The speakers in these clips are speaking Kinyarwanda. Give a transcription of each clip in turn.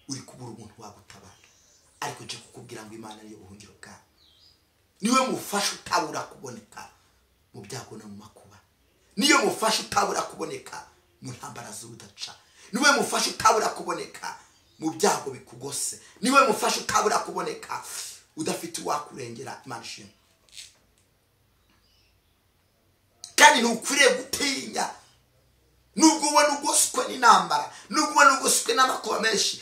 uri kubura umuntu wagutabara ariko nje kukubwira ngo imana niyo buhungiro bwawe niwe mufasha utabura kuboneka mu byago no mu makuba niyo mufasha utabura kuboneka mu ntambara z'urudaca niwe mufasha utabura kuboneka mu byago bikugose niwe mufasha utabura kuboneka udafite uwakurengera imana ishimwe kandi ntukwiriye gutinya nubwo ubona ugoswe n'intambara nubwo ubona ugoswe n'amakuba menshi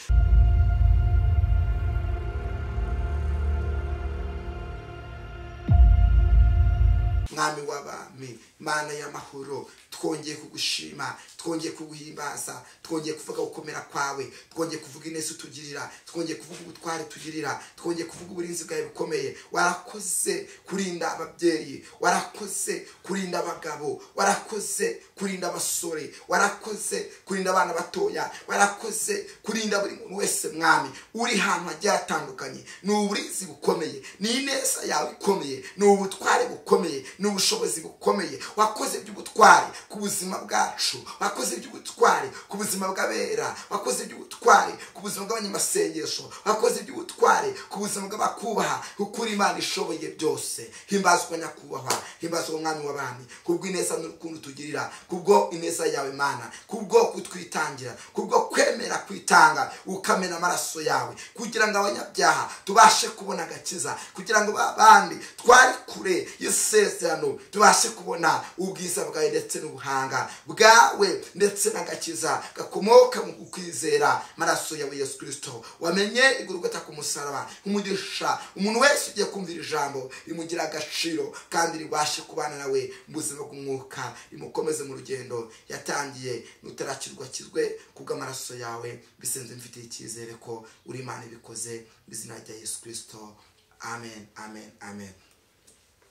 mwami w'abami mana y'amahoro twongeye kugushima twongeye kuguhimbaza twongeye kuvuga gukomera kwawe twongeye kuvuga ineza utugirira twongeye kuvuga ubutware tugirira twongeye kuvuga uburinzi bwawe bukomeye warakoze kurinda ababyeyi warakoze kurinda abagabo warakoze kurinda abasore warakoze kurinda abana batoya warakoze kurinda buri muntu wese mwami uri ahantu hagiye hatandukanye ni uburinzi bukomeye ni ineza yawe ikomeye ni ubutware bukomeye ni ubushobozi bukomeye wakoze iby'ubutware ku buzima bwacu wakoze iby'ubutware ku buzima bw'abera wakoze iby'ubutware ku buzima bw'abanyamasengesho wakoze iby'ubutware ku buzima bw'abakubaha ukuri imana ishoboye byose himbazwa nyakubahwa himbazwa umwami w'abami kubw'ineza n'urukundo tugirira kubwo ineza yawe mana kubwo kutwitangira kubwo kwemera kwitanga ukamena amaraso yawe kugira ngo abanyabyaha tubashe kubona agakiza kugira ngo abandi twari kure yiseze tubashe kubona ubwiza bwawe ndetse n'ubuhanga bwawe ndetse n'agakiza gakomoka mu kwizera maraso yawe yesu kirisito wamenye igurugata ku musaraba umugisha umuntu wese ugiye kumvira ijambo rimugira agaciro kandi ribashe kubana nawe mu buzima bw'umwuka rimukomeze mu rugendo yatangiye n'utarakirwa kizwe kubw'amaraso yawe bisenze mfitiye icyizere ko uri imana ibikoze mu izina rya yesu kirisito amen amen amen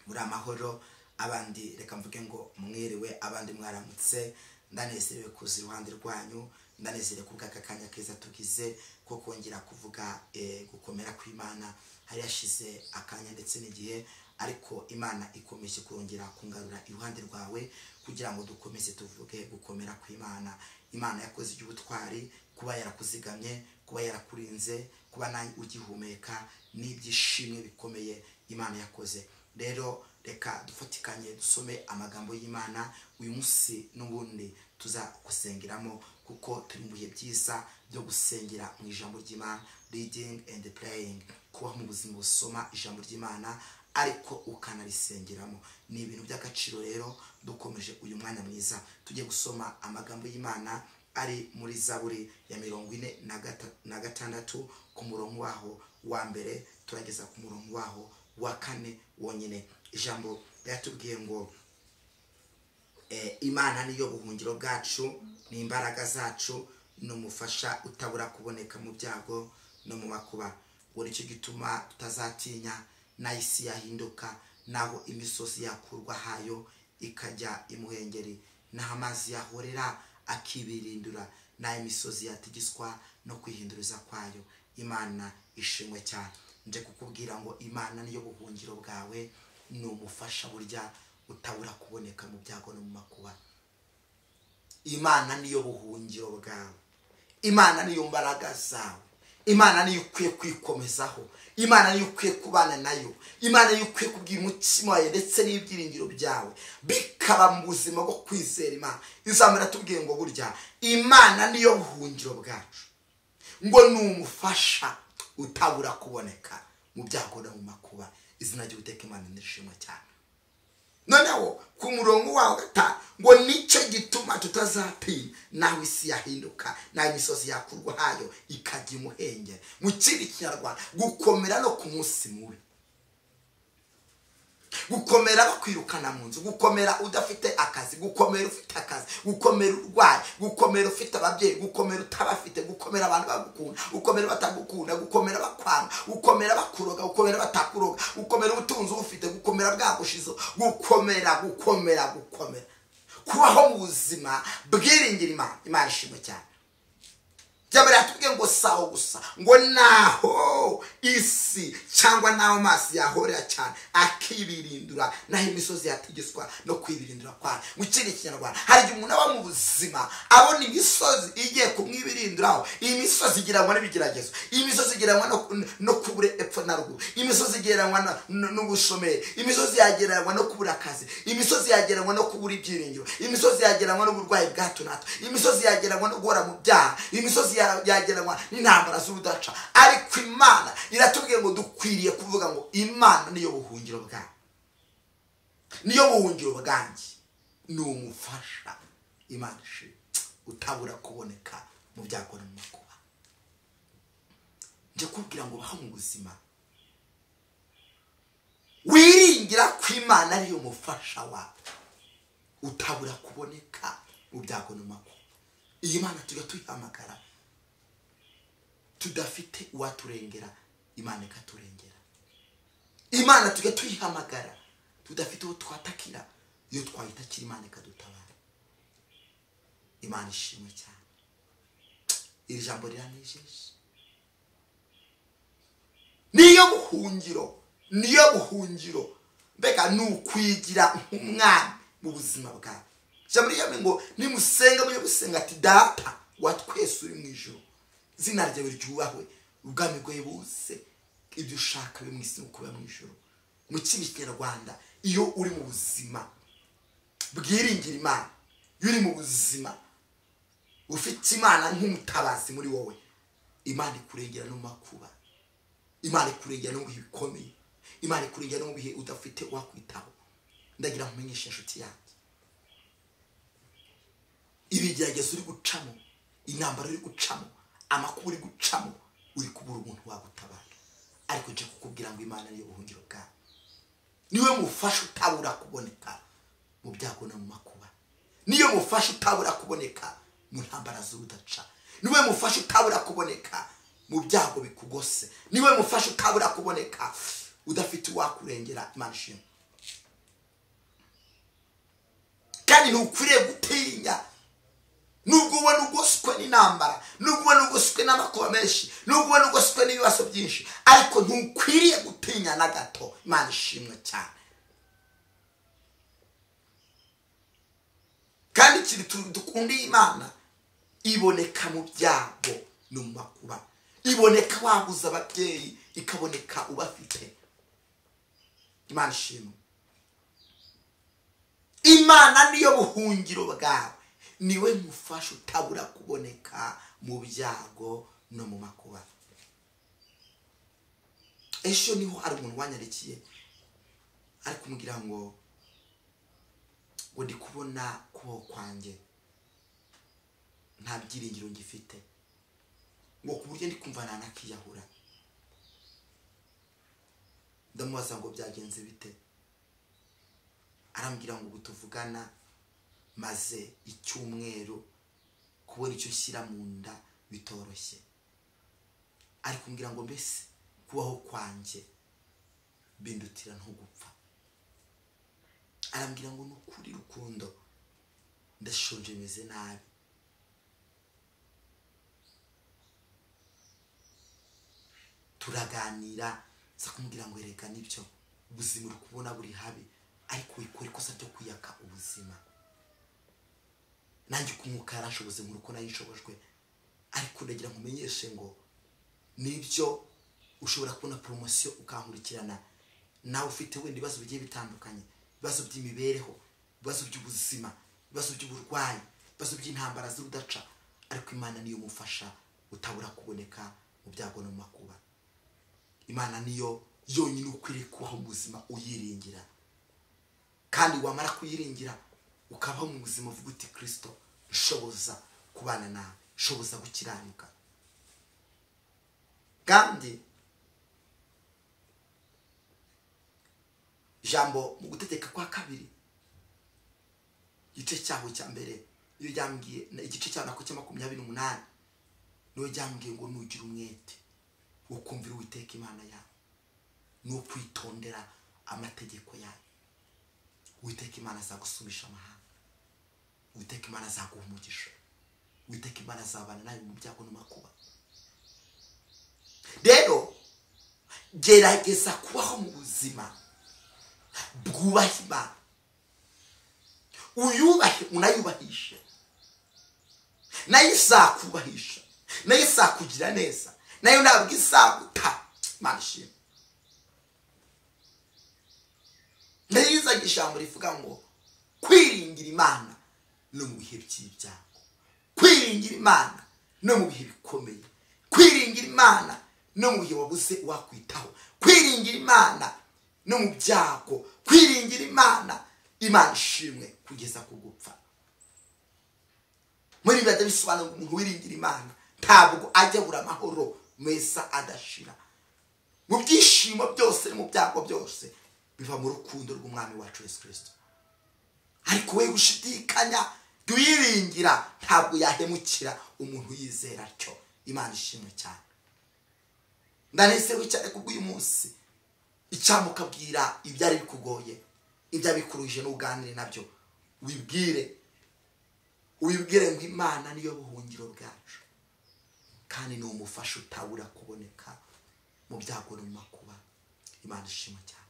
muri amahoro abandi reka mvuge ngo mwiriwe abandi mwaramutse ndanezerewe kuza iruhande rwanyu ndanezerewe kubw'aka kanya keza tugize ko kongera kuvuga gukomera kw'imana hari yashize akanya ndetse n'igihe ariko imana ikomeje kongera kungarura iruhande rwawe kugira ngo dukomeze tuvuge gukomera kw'imana imana yakoze iby'ubutwari kuba yarakuzigamye kuba yarakurinze kuba nawe ugihumeka n'ibyishimwe bikomeye imana yakoze rero reka dufatikanye dusome amagambo y'imana uyu munsi n'ubundi tuza gusengeramo kuko turi mu bihe byiza byo gusengera mu ijambo ry'imana reading and praying kubaho mu buzima busoma ijambo ry'imana ariko ukanarisengeramo ni ibintu by'agaciro rero dukomeje uyu mwanya mwiza tujye gusoma amagambo y'imana ari muri zaburi ya mirongo ine na gatandatu ku murongo waho wa mbere turageza ku murongo waho wa kane wonyine ijambo ryatubwiye ngo imana niyo buhungiro bwacu ni imbaraga zacu ni umufasha utabura kuboneka mu byago no mu makuba buri cyo gituma tutazatinya n'aho isi yahinduka n'aho imisozi yakurwa hayo ikajya imuhengeri n'aho amazi yahorera akibirindura n'aho imisozi yatigiswa no kwihinduriza kwayo imana ishimwe cyane nje kukubwira ngo imana niyo buhungiro bwawe ni ubufasha burya utabura kuboneka mu byago no mu makuba imana niyo buhungiro bwawe imana niyo mbaraga zawe imana niyo ukwiye kwikomezaho imana niyo ukwiye kubana nayo imana niyo ukwiye kubwira umutima wawe ndetse n'ibyiringiro byawe bikaba mu buzima bwo kwizera imana izamara tubwiye ngo burya imana niyo buhungiro bwacu ngo ni umufasha utabura kuboneka mu byago no mu makuba izina ry'ubuteka imana nishimwe cyane noneho ku murongo wa gatanu ngo nicyo gituma tutazatinya naho isi yahinduka naho imisozi yakurwa hayo ikajya imuhengera mu kindi kinyarwanda gukomera no ku munsi mubi gukomera bakwirukana mu nzu gukomera udafite akazi gukomera ufite akazi gukomera urwaye gukomera ufite ababyeyi gukomera utabafite gukomera abantu bagukunda gukomera batagukunda gukomera bakwanga gukomera bakuroga gukomera batakuroga gukomera ubutunzi ubufite gukomera bwagushize gukomera gukomera gukomera kubaho mu buzima bwiringira imana imana ishimwe cyane byaba yatubwiye ngo saho gusa ngo naho isi cyangwa n'aho amaso yahorera cyane akibirindura n'aho imisozi yategetswa no kwibirindura kwayo mu kindi kinyarwanda hari igihe umuntu aba mu buzima abona imisozi igiye kumwibirinduraho iyi misozi igereranywa n'ibigeragezo iyi misozi igereranywa no- no kubura epfo na ruguru iyi misozi igereranywa na- n- n'ubushomeri imisozi yagereranywa no kubura akazi imisozi yagereranywa no kubura ibyiringiro imisozi yagereranywa n'uburwayi bwa hato na hato imisozi yagereranywa no guhora mu byaha imisozi ya- yagereranywa n'intambara z'urudaca ariko imana iratubwiye ngo dukwiriye kuvuga ngo imana niyo buhungiro bwawe niyo buhungiro bwanjye ni umufasha imana ishimwe utabura kuboneka mu byago no mu makuba njye kubwira ngo baho mu buzima wiringira ko imana ariyo mufasha wawe utabura kuboneka mu byago no mu makuba iyi mana tujya tuyihamagara tudafite uwaturengera imana ikaturengera imana tujya tuyihamagara tudafite uwo twatakira iyo twayitakira imana ikadutabara imana ishimwe cyane iri jambo riranejeje niyo buhungiro niyo buhungiro mbega ni ukwigira nk'umwami mu buzima bwawe ijambo ryawe ngo nimusenga mujye gusenga ati data wa twese uri mu ijoro izina ryawe ryubahwe ubwami bwawe buse ibyo ushaka biri mu isi no kuba mu ijoro mu kindi kinyarwanda iyo uri mu buzima bwiringira imana iyo uri mu buzima ufite imana nk'umutabazi muri wowe imana ikurengera no mu makuba imana ikurengera no mu bihe bikomeye imana ikurengera no mu bihe udafite uwakwitaho ndagira nkumenyeshe inshuti yanjye ibigeragezo uri gucamo intambara uri gucamo amakuba uri gucamo uri kubura umuntu wagutabara ariko nje kukubwira ngo imana niyo buhungiro bwawe niwe mufasha utabura kuboneka mu byago no mu makuba niyo mufasha utabura kuboneka mu ntambara z'urudaca niwe mufasha utabura kuboneka mu byago bikugose niwe mufasha utabura kuboneka udafite uwakurengera imana ishimwe kandi ntukwiriye gutinya nubwo ubona ugoswe n'intambara nubwo ubona ugoswe n'amakuba menshi nubwo ubona ugoswe n'ibibazo byinshi ariko ntukwiriye gutinya na gato imana ishimwe cyane kandi ikintu tu- dukunda iyi imana iboneka mu byago no mu makuba iboneka wabuze ababyeyi ikaboneka ubafite imana ishimwe imana niyo buhungiro bwawe niwe mufasha utabura kuboneka mu byago no mu makuba ejo niho hari umuntu wanyarikiye ari kumubwira ngo ngo ndi kubona kubaho kwanjye nta byiringiro ngifite ngo ku buryo ndi kumva nanakiyahura ndamubaza ngo byagenze bite arambwira ngo ubu tuvugana maze icyumweru kubona icyo ushyira mu nda bitoroshye ari kumbwira ngo mbese kubaho kwanjye bindutira nko gupfa arambwira ngo ni ukuri rukundo ndashonje meze nabi turaganira nza kumubwira ngo erega nibyo ubuzima uri kubona buri habi ariko wikora ikosa ryo kwiyaka ubuzima nanjye uko umwuka yarashoboze nkuru ko nayo inshobojwe ariko ndagira nkumenyeshe ngo nibyo ushobora kubona poromosiyo ukankurikirana nawe ufite wenda ibibazo bigiye bitandukanye ibibazo by'imibereho ibibazo by'ubuzima ibibazo by'uburwayi ibibazo by'intambara z'urudaca ariko imana niyo mufasha utabura kuboneka mu byago no mu makuba imana niyo yonyine ukwiriye kubaho mu buzima uyiringira kandi wamara kuyiringira ukabaho mu buzima uvuga uti kirisito ushoboza kubana nawe ushoboza gukiranuka kandi ijambo mu gutegeka kwa kabiri igice cyaho cya mbere iyo ryambwiye igice cya nako cya makumyabiri n'umunani niyo ryambwiye ngo nugire umwete wo kumvira uwiteka imana yawe no kwitondera amategeko yayo uwiteka imana azagusumisha amahanga uwiteka imana azaguha umugisha uwiteka imana azabana nawe mu byago no makuba rero gerageza kubaho mu buzima bwubaha imana uyubahe unayubahishe nayo izakubahisha nayo izakugira neza nayo ntabwo izaguta imana ishimwe ndayizaga ijambo rivuga ngo kwiringira imana no mu bihe by'ibyago kwiringira imana no mu bihe bikomeye kwiringira imana no mu bihe wabuze uwakwitaho kwiringira imana no mu byago kwiringira imana imana ishimwe kugeza ku gupfa muri bibiri bisobanura umuntu wiringira imana ntabwo ajya abura amahoro meza adashira mu byishimo byose no mu byago byose biva mu rukundo rw'umwami wacu Yesu kirisito ariko we gushidikanya tuyiringira ntabwo yahemukira umuntu yizera atyo imana ishimwe cyane ndanezerewe cyane ku bw'uyu munsi icyamukabwira ibyari bikugoye ibyo abikuruje n'uganire nabyo wibwire wibwire ngo imana niyo buhungiro bwacu kandi ni umufasha utabura kuboneka mu byago no mu makuba imana ishimwe cyane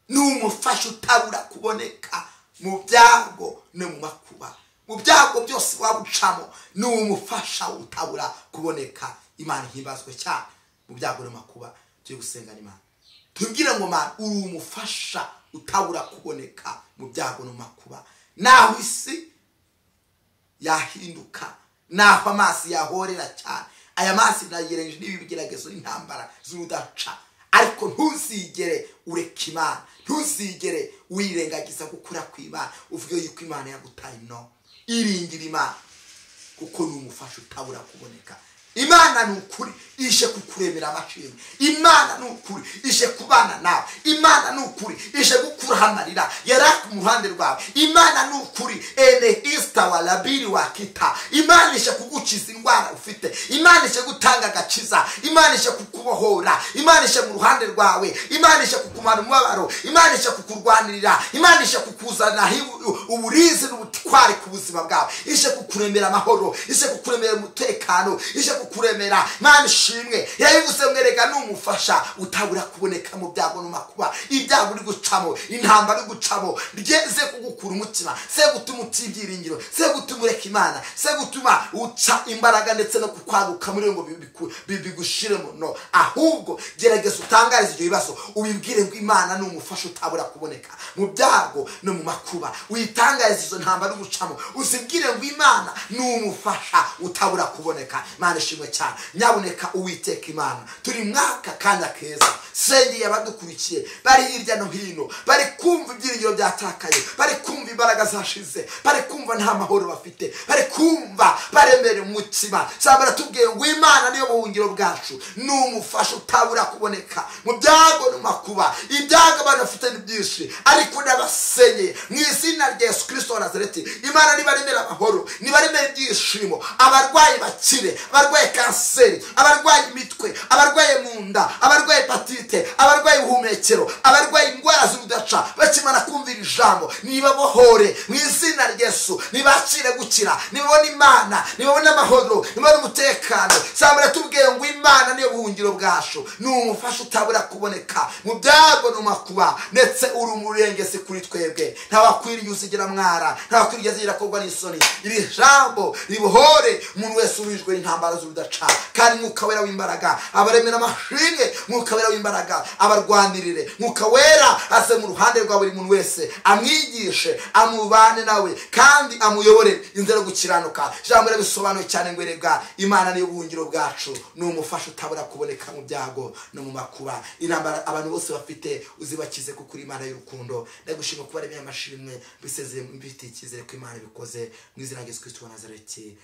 ni umufasha utabura kuboneka mu byago no mu makuba mu byago byose waba ucamo ni umufasha utabura kuboneka imana ihimbazwe cyane mu byago no mu makuba turi gusengana imana tubwire ngo mani uri umufasha utabura kuboneka mu byago no mu makuba naho isi yahinduka naho amazi yahorera cyane aya mazi nayereje n'ibigeragezo n'intambara z'urudaca ariko ntuzigere ureka imana ntuzigere wirengagiza gukura ku imana uvuge yuko imana yagutaye no iringira imana kuko ni umufasha utabura kuboneka imana ni ukuri ije kukuremera amashini imana ni ukuri ije kubana nawe imana ni ukuri ije gukuraho amarira yaraka mu ruhande rwawe imana ni ukuri ene isita wa rabiri wakita imana ije kugukiza indwara ufite imana ije gutanga agakiza imana ije kukubohora imana ije mu ruhande rwawe imana ije kukumara umubabaro imana ije kukurwanirira imana ije kukuzanira uburizi n'ubutwari ku buzima bwawe ije kukuremera amahoro ije kukuremera umutekano ije kukuremera imana ishimwe yabivuze mwereka ni umufasha utabura kuboneka mu byago no makuba ibyago uri gucamo intambara uri gucamo ryeze kugukura umutima se gutuma uta ibyiringiro se gutuma ureka imana se gutuma uca imbaraga ndetse no kukwaguka muri ngo bigushire mu no ahubwo gerageza utangarize ibyo bibazo ubibwire ngo imana ni umufasha utabura kuboneka mu byago no mu makuba witangarize izo ntambara uri gucamo uzibwire ngo imana ni umufasha utabura kuboneka imana ishimwe cyane nyaboneka uwiteka imana turi mwaka kanya keza sengeye abadukurikiye bari hirya no hino bari kumva ibyiringiro byatakaye bari kumva imbaraga zashize bari kumva nta mahoro bafite bari kumva baremere umutima cyangwa baratubwiye ngo imana niyo buhungiro bwacu ni umufasha utabura kuboneka mu byago no makuba ibyago abantu bafite ni byinshi ariko n'abasenyeye mu izina rya yesu kirisito wa nazareti imana nibaremere amahoro nibaremere ibyishimo abarwayi bakire abarwaye kanseri abarwaye imitwe abarwaye mu nda abarwaye hepatite abarwaye ubuhumekero abarwaye indwara z'urudaca bakimara kumvira ijambo nibabohore mu izina ryesu nibakire gukira nibabone imana nibabone amahoro nibabone umutekano sambara tubwiye ngo imana niyo buhungiro bwacu ni umufasha utabura kuboneka mu byago no makuba ndetse uri umurengezi kuri twebwe ntawakwiriye uzigira mwara ntawakwiriye uzigira korwa n'isoni iri jambo ribohore umuntu wese urijwe n'intambara z'urudaca kandi mwuka wera w'imbaraga abaremera amashimwe mwuka wera w'imbaraga abarwanirire mwuka wera aze mu ruhande rwa buri muntu wese amwigishe amubane nawe kandi amuyobore inzira yo gukiranuka ijambo rero bisobanuye cyane ngo erega imana niyo buhungiro bwacu ni umufasha utabura kuboneka mu byago no mu makuba intambara abantu bose bafite uzibakize kuko uri imana y'urukundo ndagushima kuba aremeye amashimwe bisezeye mbifitiye icyizere ko imana bikoze mu izina rya yesu kirisito wa nazareti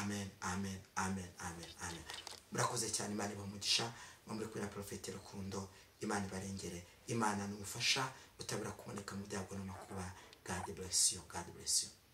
amen amen amen amen amen murakoze cyane imana ibamugisha mwamure kubera porofeti rukundo imana ibarengere imana ni ubufasha utabura kuboneka mu byago n'amakuba god bless you god bless you